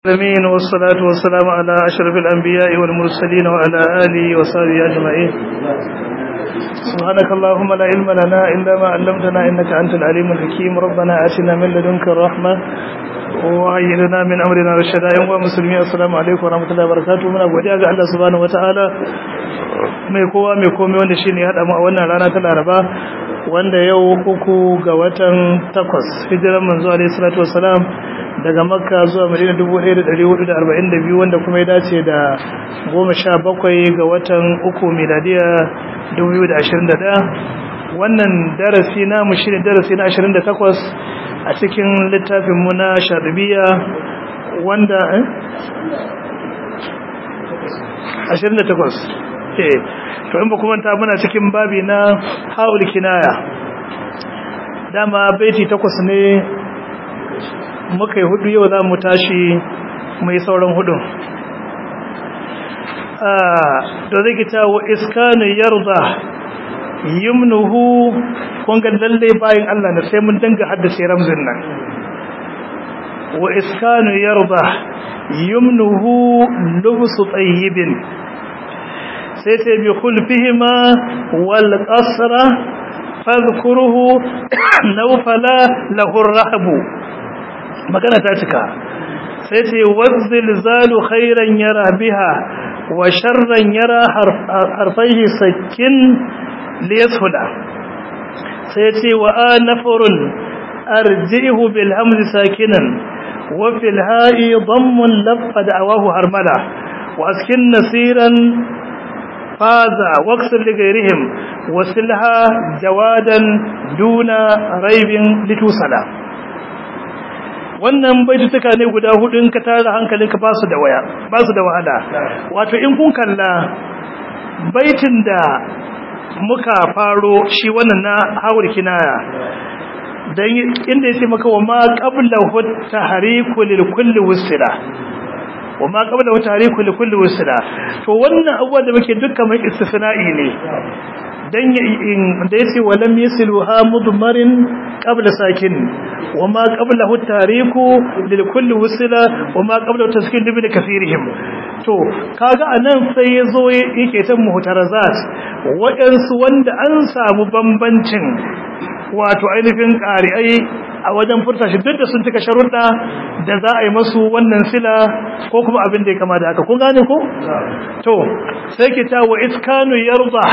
العالمين والصلاة والسلام على أشرف الأنبياء والمرسلين وعلى آله وصحبه أجمعين سبحانك اللهم لا علم لنا إلا ما علمتنا إنك أنت العليم الحكيم ربنا آتنا من لدنك الرحمة وهيئ لنا من أمرنا رشدا يوم مسلمين السلام عليكم ورحمة الله وبركاته من أبو جاء الله سبحانه وتعالى mai kowa mai komai wanda shine ya hada mu a wannan rana ta Laraba wanda yau uku ga watan takwas hijiran manzo alaihi salatu wassalam daga makka zuwa madina 1442 wanda kuma ya dace da 17 ga watan uku miladiya 2021 wannan darasi na mu shine darasi na 28 a cikin littafin mu na shadibiya wanda eh 28 eh to in ba kuma ta muna cikin babi na haul kinaya dama baiti takwas ne muka yi hudu yau za mu tashi mai sauran hudun da zai kita wa iskanu yarda yimnuhu kunga lalle bayan Allah na sai mun danga haddace ramzin nan wa iskanu yarda yimnuhu lubsu tayyibin sai ta bi khulfihima wal qasra fadhkuruhu nawfala lahu ar-rahbu magana ta cika sai ce wazzil zalu khairan yara biha wa sharran yara harfaihi sakin liyashuda sai ce wa anafurun arjihu bil hamzi sakinan wa fil ha'i dammun laffa da'awahu harmala wa askin nasiran faza waqsul li ghayrihim wasilha jawadan duna raibin litusala wannan baitutuka ne guda hudu in ka tara hankalinka ba su da waya ba su da wahala wato in kun kalla baitin da muka faro shi wannan na hawar kinaya dan inda yace maka wa ma qabla hut tahriku lil kulli wusila wa ma qabla hut tahriku lil kulli wusila to wannan abuwa da muke dukkan mai istisna'i ne dan da yace walam yasiluha mudmarin qabla sakin wama qablahu tariku lil kulli wusila wama qablahu taskin bi kathirihim to kaga anan sai yazo yake ta muhtarazat wadansu wanda an samu bambancin wato ainihin qari'ai a wajen furta shi duk da sun tuka sharuɗa da za a yi masu wannan sila ko kuma abin da ya kama da haka kun gane ko to sai ki ta wa iskanu yarda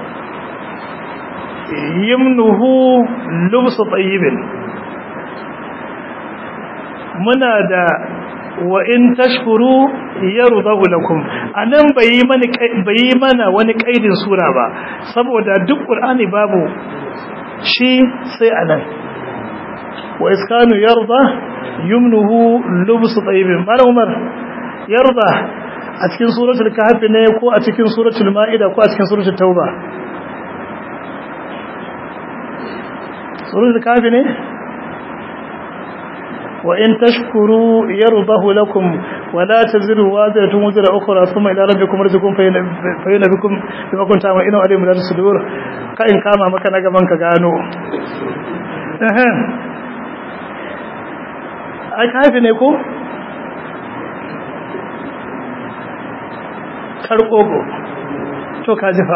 yimnuhu lubsu tayyibin muna da wa in tashkuru yardahu lakum anan bai mana bai mana wani kaidin sura ba saboda duk qur'ani babu shi sai anan wa iskanu yarda yumnuhu lubsu tayyibin mala umar yarda a cikin suratul kahf ne ko a cikin suratul maida ko a cikin suratul tauba suratul kahf ne وإن تشكروا يرضه لكم ولا تزروا وازرة وزر أخرى ثم إلى ربكم رزقكم فينبكم بما كنتم تعملون عليهم لا تصدور كأن كاما مكان gaban ka gano ai kafi ne ko karkogo to ka jifa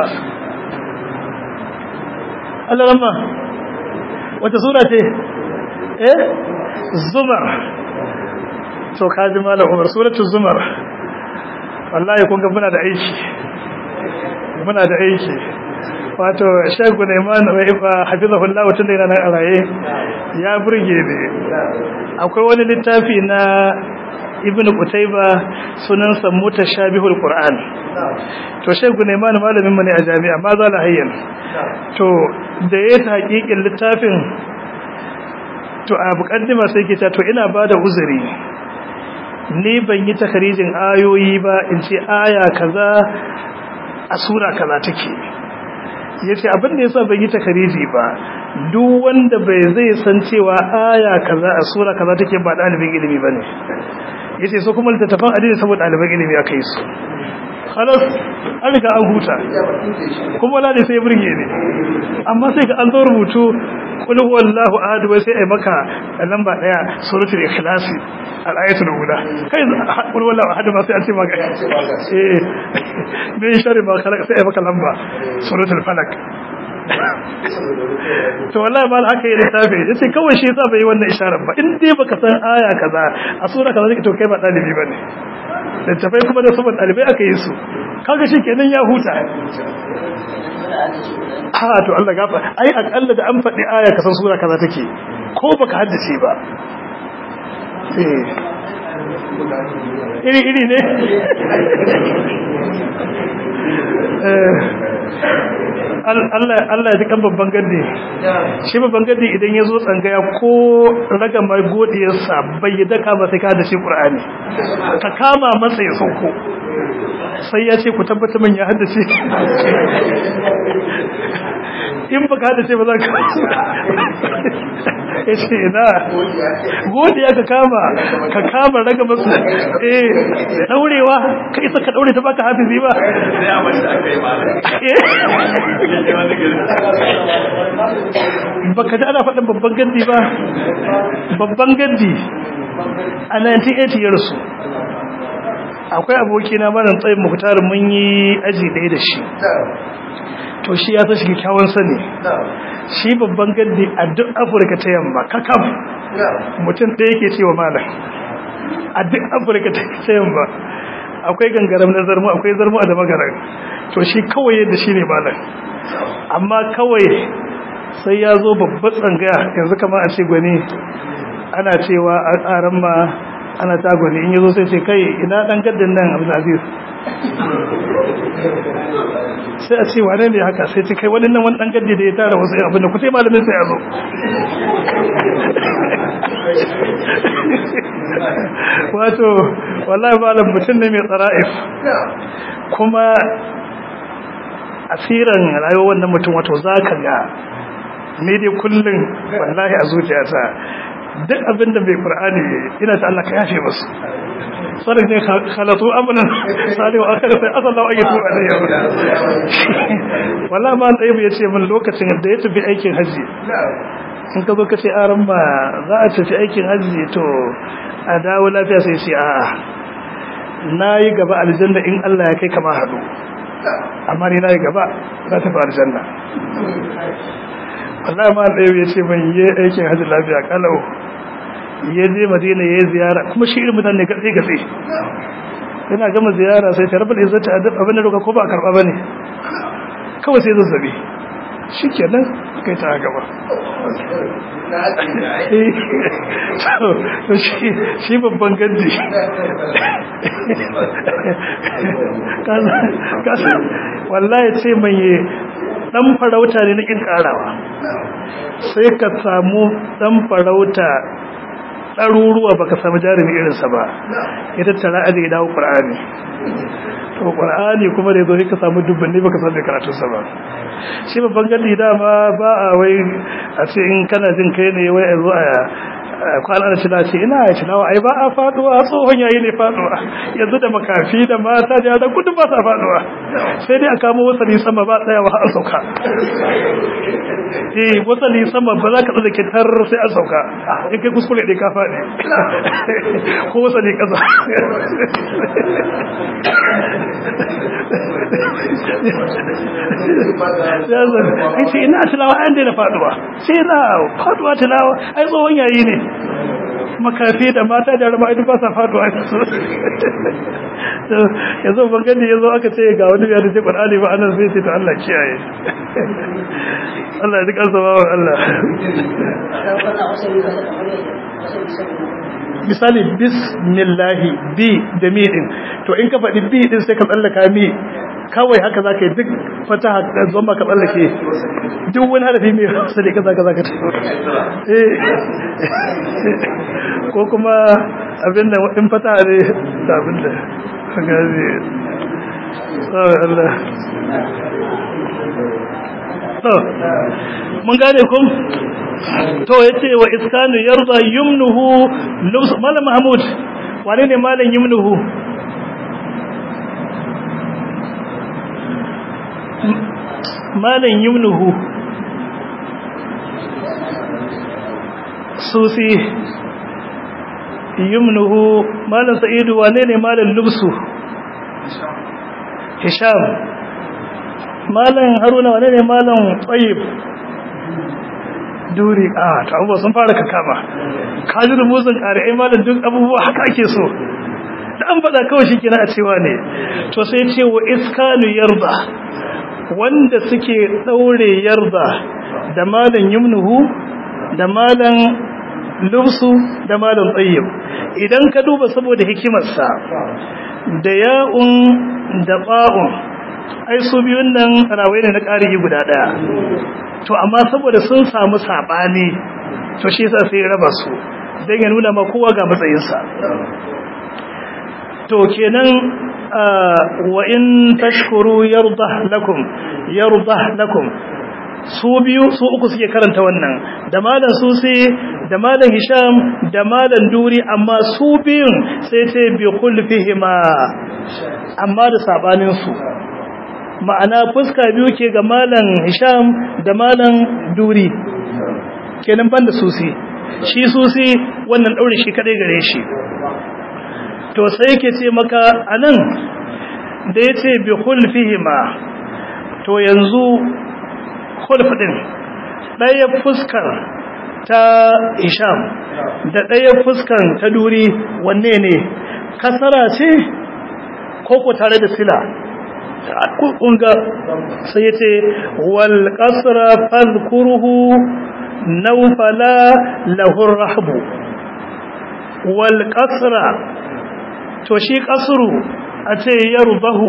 Allah ramma wata sura ce eh zumar to kaji malam umar suratul zumar wallahi kun ga muna da aiki muna da aiki wato shagu Neman wai fa hafizahullahu tun da yana nan a raye ya burge ne akwai wani littafi na ibnu qutayba sunan sa mutashabihul qur'an to shagu Neman malamin mu ne a jami'a ma za la hayyan to da yayin hakikin littafin to a mukaddima sai ke ta to ina bada uzuri ni ban yi takarijin ayoyi ba in ce aya kaza a sura kaza take yace abin da yasa ban yi takariji ba duk wanda bai zai san cewa aya kaza a sura kaza take ba dalibin ilimi bane yace so kuma littattafan addini saboda dalibin ilimi akai su halas an riga an huta kuma wala ne sai burge ne amma sai ga an zo rubutu kul huwallahu ahad wai sai ai maka lamba daya suratul ikhlas al-ayatul ula kai kul huwallahu ahad ma sai an ce maka eh me shari ma kala sai ai maka lamba suratul falak to wallahi mal haka yi lissafi yace kawai shi yasa bai yi wannan isharar ba in dai baka san aya kaza a sura kaza to kai ba dalibi bane littafai kuma da saboda dalibai aka yi su kaga shi kenan ya huta ha to Allah gafa ai akalla da an faɗi aya kasan sura kaza take ko baka haddace ba eh iri iri ne Allah Allah ya ji kan babban gaddi shi babban gaddi idan ya zo tsangaya ko raga mai godiyarsa bai yi daka ba sai ka da shi Qur'ani ka kama masa ya sauko sai ya ce ku tabbata min ya haddace in ba ka haddace ba za ka ya ce ina godiya ka kama ka kama raga masu eh daurewa ka isa ka daure ta baka hafizi ba baka ji ana faɗin babban gandi ba babban gandi a 1980 ya rasu akwai abokina malam tsayin muhtar mun yi aji ɗaya da shi to shi ya san shi kyakkyawan sani shi babban gandi a duk afirka ta yamma kakam mutum ɗaya yake cewa malam a duk afirka ta yamma akwai gangaram na zarmu akwai zarmu a da magaran to shi kawai yadda shi ne malam amma kawai sai ya zo babbar tsangaya yanzu kama a ce gwani ana cewa a tsarin ma ana ta gwani in yazo sai ce kai ina dan gaddin nan abu aziz sai a ce wane ne haka sai ce kai wani nan wani dan gaddi da ya tara wasu abin da ku sai malamin sai ya zo wato wallahi malam mutum ne mai tsara'if kuma asiran rayuwar wannan mutum wato zaka ga ne dai kullum wallahi a zuciyata duk abin da bai qur'ani ina ta Allah ka yafe musu sarin ne khalatu amnan sali wa akhir sai asallahu ayyatu alayya wallahi ma dai ya ce min lokacin da ya tafi aikin haji in ka zo ka ce aran ba za a tafi aikin haji to a dawo lafiya sai ce a'a nayi gaba aljanna in Allah ya kai kama hadu amma ni nayi gaba za ta fi aljanna wallahi ma ɗaya ya ce ban yi aikin hajji lafiya kalau ya je madina ya yi ziyara kuma shi irin mutane gatsi gatsi yana gama ziyara sai ta rabar izzata a duk abin da roka ko ba a karɓa ba ne kawai sai zazzabi shi kenan kai ta gaba shi babban gandi wallahi ce mai dan farauta ne na kin karawa sai ka samu dan farauta ɗaruruwa baka samu jarumi irinsa ba ya tattara aji ya dawo ƙur'ani to ƙur'ani kuma da ya zo ka samu dubbanni baka samu karatunsa ba shi babban gadi dama ba a wai a ce in kana jin kai ne wai a zo a kwana da cina ce ina ya cinawa ai ba a faduwa tsohon yayi ne faduwa yanzu da makafi da mata da yara kudu ba sa faduwa sai dai a kamo wasali sama ba tsayawa a sauka eh wasali sama ba za ka tsada kitar sai a sauka in kai kuskure dai ka faɗi ko wasali kasa ai sai ina tilawa an daina faduwa sai na faduwa tilawa ai tsohon yayi ne makafi da mata da rama idan ba sa faduwa yanzu ban gani yanzu aka ce ga wani ya dace Qur'ani ba anan sai ce to Allah kiyaye Allah ya duka zama wa Allah misali bismillahi bi da mi din to in ka faɗi bi din sai ka tsallaka mi kawai haka za ka yi duk fata zama ka tsallake duk wani harafi mai hasali ka zaka zaka ko kuma abin da in fata ne da abin da gazi tsawon Allah mun gane kun to ya ce wa iskanu yarda yumnuhu malam mahmud wane ne malam yumnuhu malan yumnuhu susi yumnuhu malan sa'idu wane ne malan lubsu hisham malan haruna wane ne malan tsayib duri a ta abubuwa sun fara kakama kajin musun ƙari'ai malan duk abubuwa haka ake so da an faɗa kawai shi kina a cewa ne to sai ce wa iskanu yarda wanda suke ɗaure yarda da malan yumnuhu da malan lubsu da malan tsayyib idan ka duba saboda hikimarsa da ya'un da ba'un ai su biyun nan rawai ne na ƙarihi guda ɗaya to amma saboda sun samu saɓani to shi yasa sai raba su don ya nuna ma kowa ga matsayinsa to kenan wa in tashkuru yarda lakum yarda lakum su biyu su uku suke karanta wannan da malam susi da malam hisham da malam duri amma su biyun sai ce bi khulfihima amma da sabanin su ma'ana fuska biyu ke ga malam hisham da malam duri kenan banda susi shi susi wannan daure shi kadai gare shi to sai yake ce maka anan da yace bi khulfihima to yanzu khulf din daya fuskar ta Hisham da daya fuskar ta Duri wanne ne kasara ce ko ko tare da sila kunga sai yace wal qasra fadhkuruhu nawfala lahu rahbu wal qasra to shi kasru a ce yardahu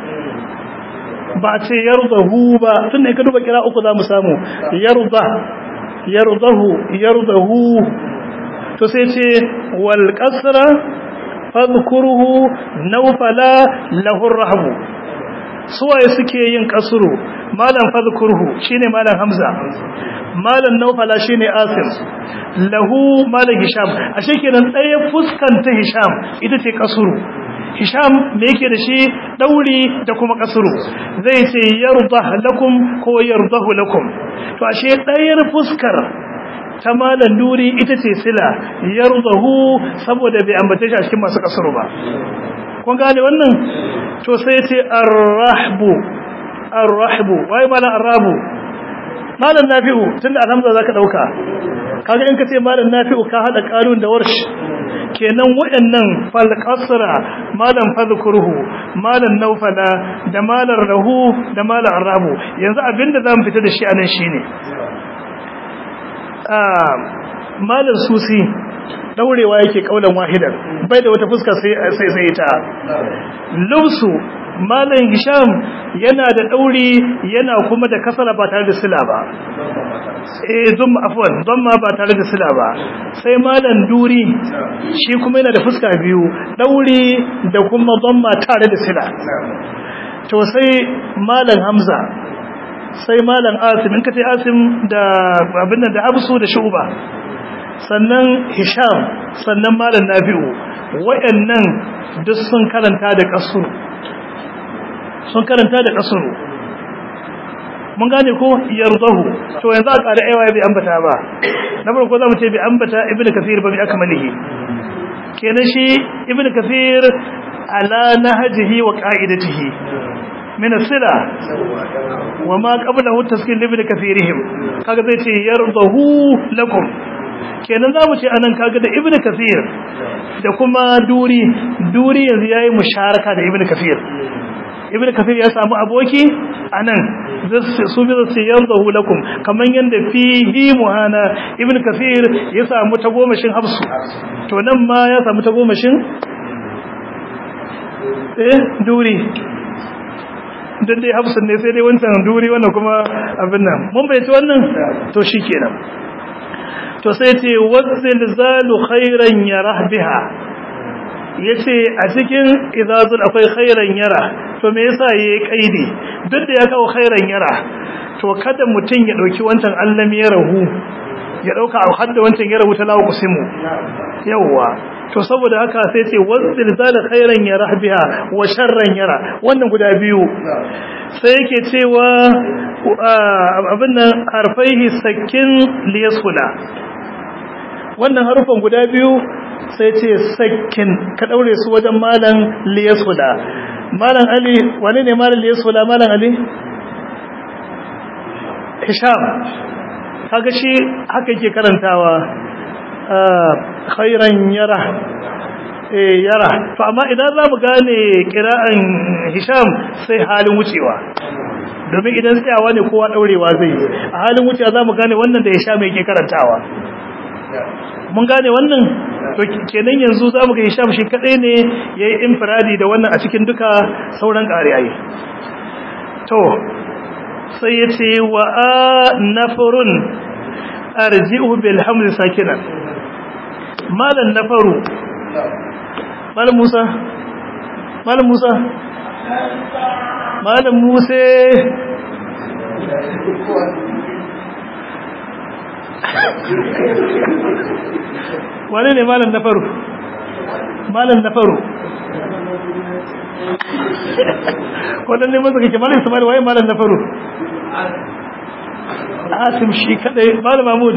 ba a ce yardahu ba tunda ka duba kira uku zamu samu yarda yardahu yardahu to sai ce wal qasra fadhkuruhu nawfala lahu rahbu suwaye suke yin kasru malam fadhkuruhu shine malam hamza malam nawfala shine asim lahu malam hisham ashe kenan ɗaya fuskan ta hisham ita ce kasuru hisham me yake da shi dauri da kuma kasuru zai ce yarda lakum ko yardahu lakum to ashe ɗayar fuskar ta malam duri ita ce sila yardahu saboda bai ambace shi a cikin masu kasuru ba kun gane wannan to sai ce arrahbu arrahbu wai malam arrabu malam nafi'u tunda alhamza zaka dauka kaga in ka ce malam nafi'u ka hada qarun da warsh kenan waɗannan fal qasra malam fadhkuruhu malam nawfala da malam rahu da malam arabu yanzu abinda zamu fita da shi anan shine ah malam susi daurewa yake kaulan wahidan bai da wata fuska sai sai sai ta lubsu malam hisham yana da dauri yana kuma da kasala ba tare da sila ba eh zumma afwan zumma ba tare da sila ba sai malam duri shi kuma yana da fuska biyu dauri da kuma zumma tare da sila to sai malam hamza sai malam asim in kace asim da abin da absu da shuba sannan hisham sannan malam nafi'u wayannan duk sun karanta da kasuru sun karanta da kasuru mun gane ko yardahu to yanzu a ƙara aiwa bai ambata ba na farko zamu ce bai ambata ibnu kathir ba bi akmalihi kenan shi ibnu kathir ala nahjihi wa qa'idatihi min as-sila wa ma qablahu taskin ibnu kathirihim kaga zai ce yardahu lakum kenan zamu ce anan kaga da ibnu kathir da kuma duri duri yanzu yayi musharaka da ibnu kathir ibn kafir ya samu aboki anan su bi su yardahu lakum kaman yanda fihi muhana ibn kafir ya samu tagomashin hafsu to nan ma ya samu tagomashin eh duri dan dai hafsun ne sai dai wancan duri wannan kuma abin nan mun bai ci wannan to shikenan to sai ce wazilzalu khairan yarah biha yace a cikin izazul akwai khairan yara to me yasa yayi kaidi duk da ya kawo khairan yara to kada mutun ya dauki wancan allam ya rahu ya dauka hadda wancan ya rahu ta lawo kusimu yawa to saboda haka sai ce wasdil zala khairan yara biha wa sharran yara wannan guda biyu sai yake cewa abin nan harfaihi sakin liyasula wannan harufan guda biyu sai ce sakin ka daure su wajen malan liyasula malan ali wane ne malan liyasula malan ali hisham kaga shi haka yake karantawa khairan yara eh yara to amma idan za mu gane kira'an hisham sai halin wucewa domin idan tsayawa ne kowa daurewa zai yi a halin wucewa za mu gane wannan da hisham yake karantawa mun gane wannan to kenan yanzu za mu ga hisham shi kadai ne ya yi infiradi da wannan a cikin duka sauran ƙariyayi to sai ya ce wa a nafarun arji'u bil hamzi sakinan malan nafaru malam musa malam musa malam musa wane ne malam nafaru malam nafaru waɗanne masa kake malam ismail waye malam nafaru asim shi kadai malam mahmud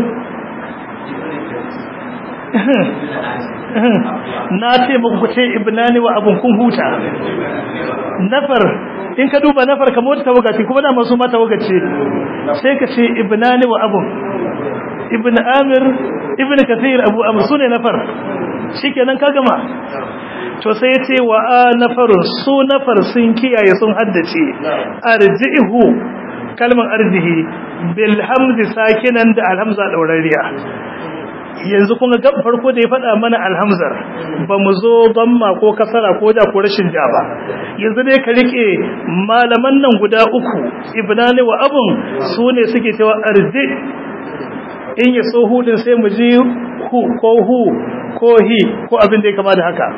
na ce muku ce ibnani wa abun kun huta nafar in ka duba nafar kamar wata tawagaci kuma da masu mata wagace sai ka ce ibnani wa abun ibn amir ibn kathir abu amr sune nafar shikenan ka gama to sai ya ce wa a nafarun su nafar sun kiyaye sun haddace arjihu kalmar arjihi bil hamzi sakinan da alhamza daurariya yanzu kun ga farko da ya faɗa mana alhamzar ba mu zo damma ko kasara ko da ko rashin ja ba yanzu dai ka rike malaman nan guda uku ibnani wa abun su ne suke cewa arji in ya so hudin sai mu ji hu ko hu ko hi ko abin da ya kama da haka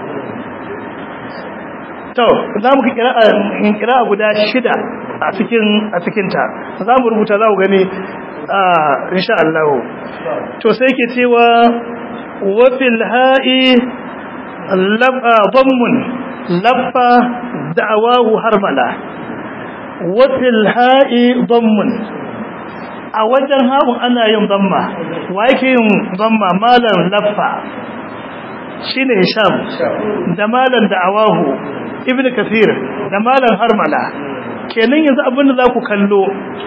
to za mu kira in kira guda shida a cikin a cikin ta za mu rubuta za ku gani insha Allah to sai ke cewa wa fil ha'i labba dhammun labba da'awahu harmala wa fil ha'i dhammun a wajen haɓun ana yin dhamma wa yake yin dhamma malam labba shine hisham da malam da'awahu ibn kathir da malam harmala kenan yanzu abin da za ku kallo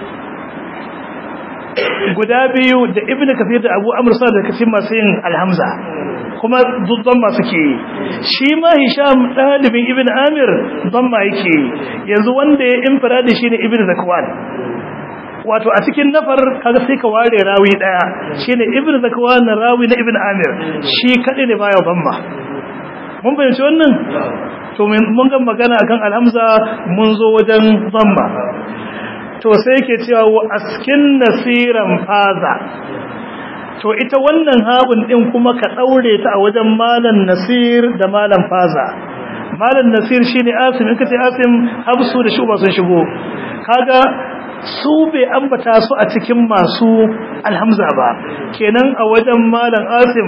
guda biyu da ibn kafir da abu amr sa da kafin masu yin alhamza kuma duddan masu ke shi ma hisham dalibin ibn amir don ma yake yanzu wanda ya infiradi shine ibn zakwan wato a cikin nafar kaga sai ka ware rawi daya shine ibn zakwan rawi na ibn amir shi kadai ne baya bamma mun bayyana wannan to mun ga magana akan alhamza mun zo wajen bamma to sai yake cewa wa askin nasiran faza to ita wannan habun din kuma ka daure ta a wajen malan nasir da malan faza malan nasir shine asim in kace asim habsu da shuba sun shigo kaga su bai ambata su a cikin masu alhamza ba kenan a wajen malan asim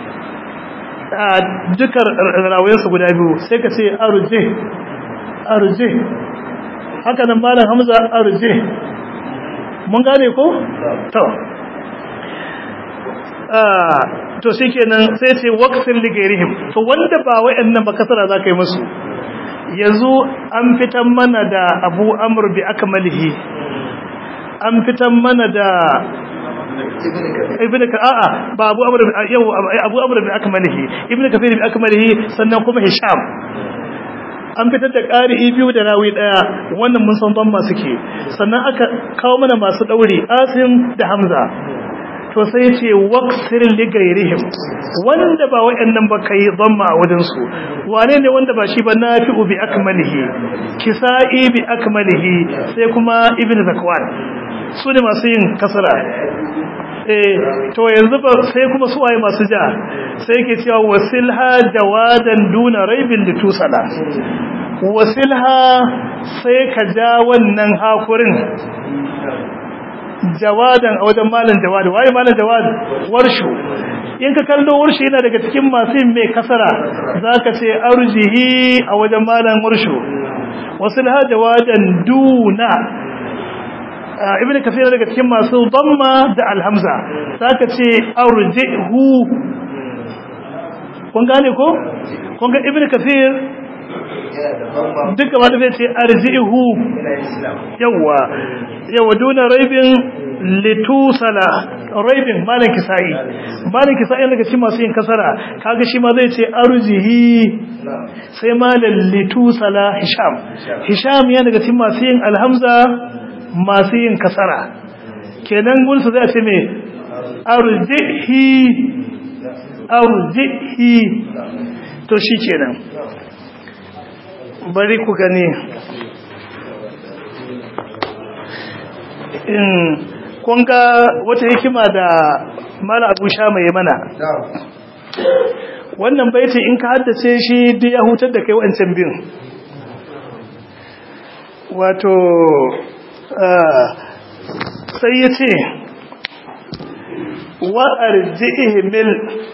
dukkan rawayensu guda biyu sai ka ce aruje aruje haka nan malam hamza arje mun gane ko to ah to shikenan sai ce waqtin ligairihim to wanda ba wayannan ba kasara zaka yi musu yanzu an fitan mana da Abu Amr bi akmalihi an fitan mana da ibn ka a'a ba Abu Amr yau Abu Amr bi akmalihi ibn Kathir bi akmalihi sannan kuma Hisham an fitar da ƙari'i biyu da rawi ɗaya wannan mun san ban masu ke sannan aka kawo mana masu ɗauri asim da hamza to sai ce waqsir li gairihim wanda ba wayannan ba kai dhamma a wajen su wane ne wanda ba shi ba nafi'u bi akmalihi kisa'i bi akmalihi sai kuma ibnu zakwan su ne masu yin kasara eh to yanzu ba sai kuma su waye masu ja sai yake cewa wasilha jawadan duna raibin litusala wasilha sai ka ja wannan hakurin jawadan a wajen malam jawad waye malam jawad warshu in ka kallo warshi yana daga cikin masu yin mai kasara zaka ce arjihi a wajen malam warshu wasu lahaja wajen duna ibn kafir daga cikin masu damma da alhamza zaka ce arjihu kun gane ko kun ga ibn kafir duk gaba da zai ce arjihu yawa yawa duna raibin litusala raibin malin kisa'i malin kisa'i daga cikin masu yin kasara kaga shi ma zai ce arjihi sai malin litusala hisham hisham yana daga cikin masu yin alhamza masu yin kasara kenan gunsa zai ce mai arjihi arjihi to shi kenan bari ku gani in kunga wata hikima da mala abu sha mai mana wannan baiti in ka haddace shi duk ya hutar da kai wancan bin wato sai ya ce wa arji'ihmil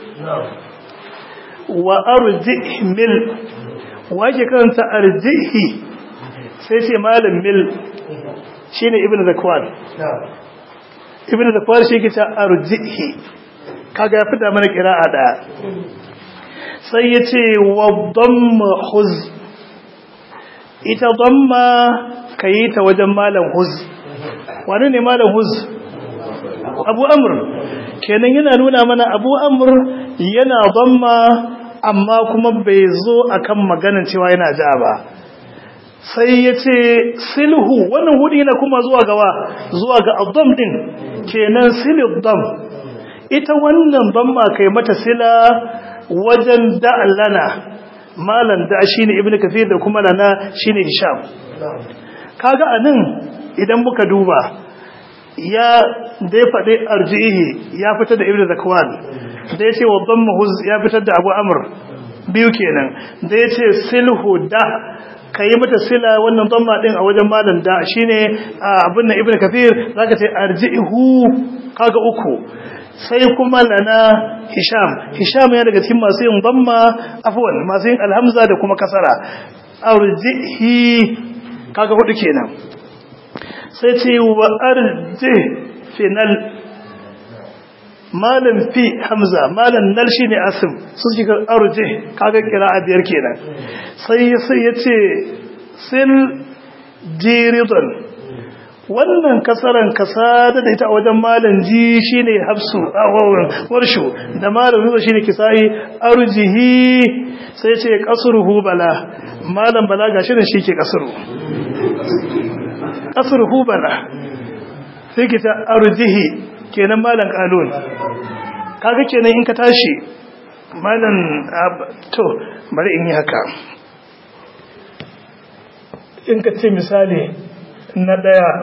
wa arji'ihmil wake karanta arjihi sai ce malam mil shine ibnu zakwan ibnu zakwan shi ke ta arjihi kaga ya fita mana qira'a da sai yace wa damma huz ita damma kayi ta wajen malam huz wani ne malam huz abu amr kenan yana nuna mana abu amr yana damma amma kuma bai zo akan maganin cewa yana ja ba sai ya ce silhu wannan hudu yana kuma zuwa gawa zuwa ga abdom din kenan silidom ita wannan damma kai mata sila wajen da'allana malan da shine ibnu kafir da kuma lana shine hisham kaga anan idan muka duba ya da ya faɗi arjihi ya fitar da ibnu zakwan da ya ce wa huz ya fitar da abu amur biyu kenan da ya ce silhu da ka yi mata sila wannan damma ɗin a wajen malam da shi ne abin na ibn kafir za ka ce arjihu kaga uku sai kuma lana hisham hisham ya daga cikin masu yin damma afwan masu yin alhamza da kuma kasara arjihi kaga hudu kenan sai ce wa arji final malam fi hamza malam nal shine asim sun shiga arje kaga kira'a biyar kenan sai sai yace sil jiridan wannan kasaran kasada da ita a wajen malam ji shine hafsu awawun warshu da malam zuwa shine kisai arjihi sai yace qasruhu bala malam bala gashi ne shike kasru qasruhu bala sai kita arjihi kenan malam kalon kaga kenan in ka tashi malam to bari in yi haka in ka ce misali na daya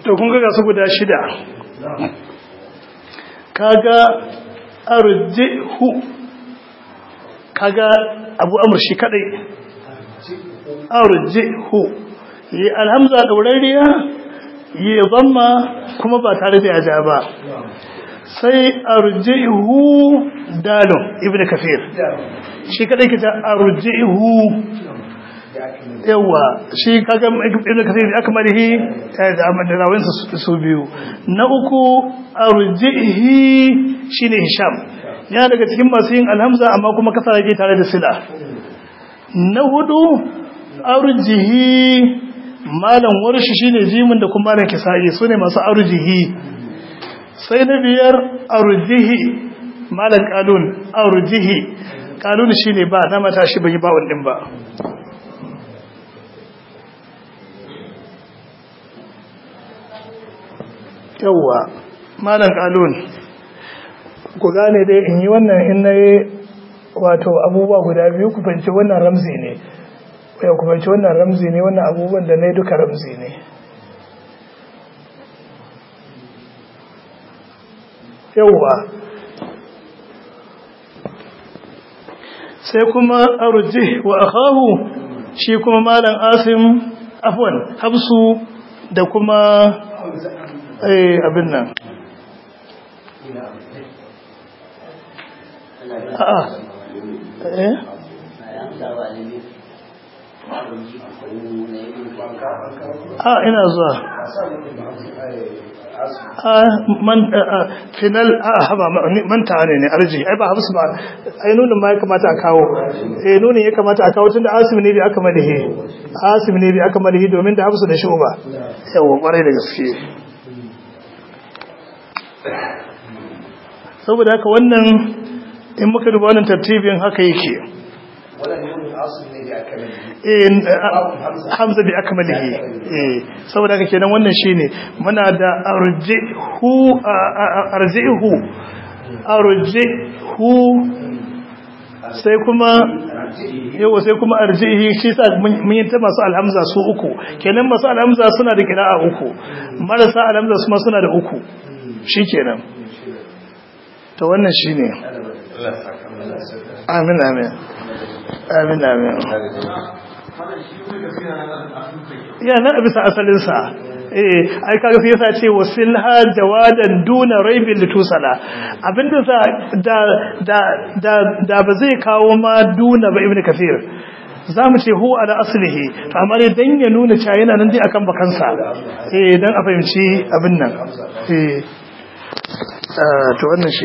to kun ga su guda shida kaga arjihu kaga abu amur shi kadai arjihu yi alhamza daurariya yi zamma kuma ba tare da yaja ba sai arjihu dalon ibn kafir shi kadai kita arjihu yawa shi kaga ibn kathir aka malihi da rawin su biyu na uku arjihi shine hisham ya daga cikin masu yin alhamza amma kuma kasa yake tare da sila na hudu arjihi malam warshi shine jimin da kuma malam kisa'i sune masu arjihi sai na biyar arjihi malam qalun arjihi qalun shine ba na mata shi bai ba wannan ba yawwa malam kalun ku gane dai in yi wannan in na yi wato abubuwa guda biyu ku fahimci wannan ramzi ne ya ku fahimci wannan ramzi ne wannan abubuwan da na yi duka ramzi ne yawwa sai kuma arji wa akahu shi kuma malam asim afwan hafsu da kuma eh abin nan a'a eh a ina zuwa a man final a haba manta ne ne arji ai ba habsu ba ai nunin ma ya kamata a kawo eh nunin ya kamata a kawo tunda asim ne bi aka malihi asim ne bi aka malihi domin da habsu da shuba yawa kwarai da gaske saboda haka wannan in muka duba wannan tartibin haka yake hamza bi akmalihi eh saboda haka kenan wannan shine muna da arjihu arjihu arjihu sai kuma yawa sai kuma arjihi shi sa mun yi ta masu alhamza su uku kenan masu alhamza suna da kira'a uku marasa alhamza su ma suna da uku shikenan to wannan shine amin amin amin amin ya na bisa asalinsa eh ai kaga sai yasa ce wasilha jawadan duna raibin litusala abinda sa da da da da ba zai kawo ma duna ba ibnu kafir zamu ce hu ala aslihi to amma dai dan ya nuna cewa yana nan dai akan bakansa eh dan a fahimci abin nan eh to wannan shi